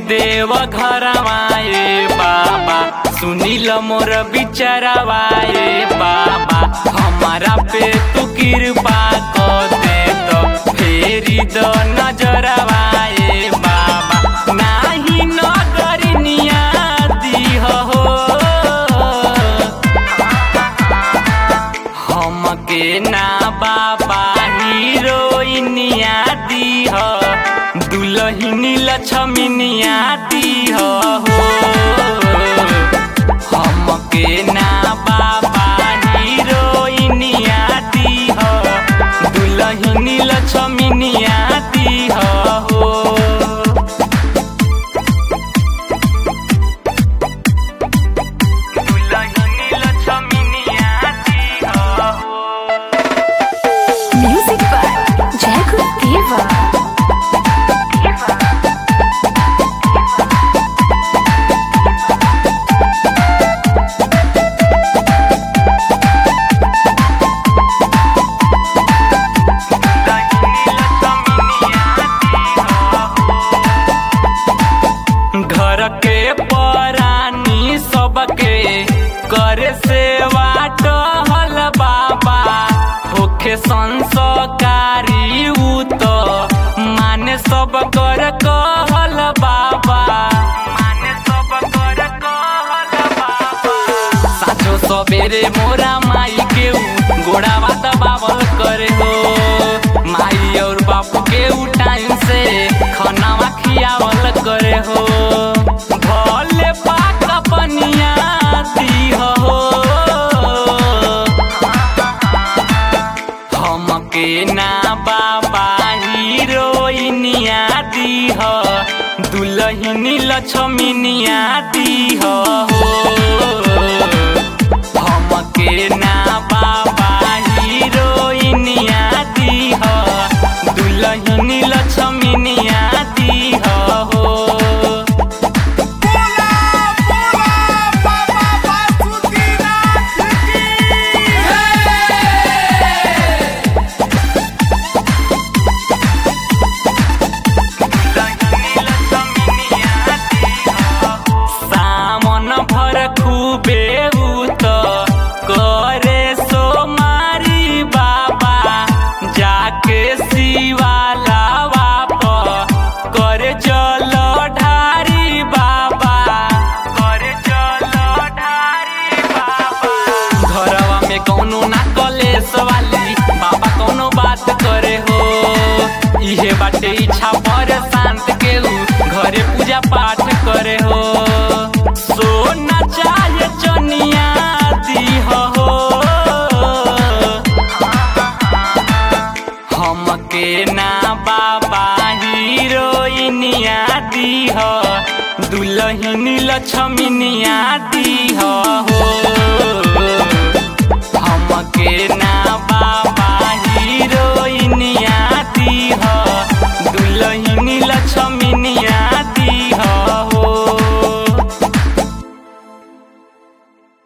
देव घरवाए बाबा सुनील मोर बिचरवाए बाबा हमारा पे तू कृपा कर दे तो फेरी द नजरवाए बाबा नाही नगरनिया दीह हो हमके ना बाबा हीरोइनिया दीह दुलहिनी लक्ष्मीनिया दीह हो हमके ना बाबा हीरोइनिया दीह दुलहिनी लक्ष्मीनिया दीह हो दुलहिनी लक्ष्मीनिया दीह हो Music by Jacob Deva. घर के परानी सबके करे सेवा टहल बाबा होखे संस्कारी उ तो माने सब कर कहल बाबा माने सब कर कहल बाबा साँझो सबेरे मोरा माई के उ गोड़ावा दबावल करे हो माई और बापू के उ टाइम से खानावा खियावल करे हो भले पाक पनिया दीह हो हमके ना बाबा हीरोइनिया दीह दुलहिनी लक्ष्मीनिया दीह हो हमके ना बाबा हीरोइनिया दीह दुलहिनी लक्ष्मीनिया दीह हो बोला बोला बाबा बासुकीनाथ की सामन भर खूबे उत करे सो मारी बाबा जाके शिवाला बाप करे जल ढारी बाबा करे जल ढारी बाबा घरवा में कौनो ना कलेस वाली बाबा कौनो बात करे हो इहे बाटे इच्छा पर शांत के उ घरे पूजा पाठ करे हो सोना चाहे चनिया दीह हो हमके ना बाबा हीरोइनिया दीह दुलहिनी लक्ष्मीनिया दीह